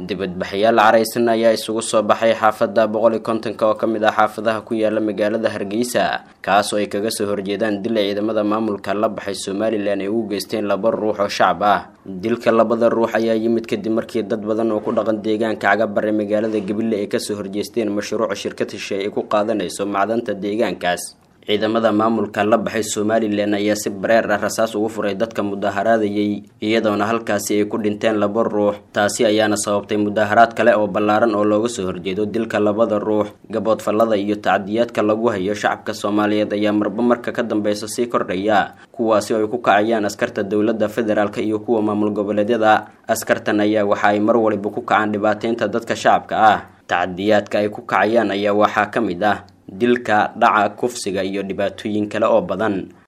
dibadbaxyaal caraysan ayaa isugu soo baxay xaafada boqol iyo kontonka oo kamid ah xaafadaha ku yaala magaalada hargeysa kaas oo ay kaga soo horjeedaan dil ay ciidamada maamulka la baxay somalilan ay ugu geysteen laba ruux oo shacab ah dilka labada ruux ayaa yimid kadib markii dad badan oo ku dhaqan deegaanka cagabare magaalada gabiley ay kasoo horjeesteen mashruuca shirkad heshe ay ku qaadanayso macdanta deegaankaas ciidamada maamulka la baxay somalilan ayaa si bareer ah rasaas ugu furay dadka mudaharaadayay iyadoona halkaasi ay ku dhinteen laba ruux taasi ayaana sababtay mudaharaad kale oo ballaaran oo looga soo horjeedo dilka labada ruux gaboodfallada iyo tacdiyaadka lagu hayo shacabka soomaaliyeed ayaa marba marka ka dambeysa sii kordhaya kuwaasi oo ay ku kacayaan askarta dowladda federaalk iyo kuwa maamul goboleedyada askartan ayaa waxa ay mar waliba ku kacaan dhibaateynta dadka shacabka ah tacdiyaadka ay ku kacayaan ayaa waxaa ka mid ah dilka dhaca kufsiga iyo dhibaatooyin kale oo badan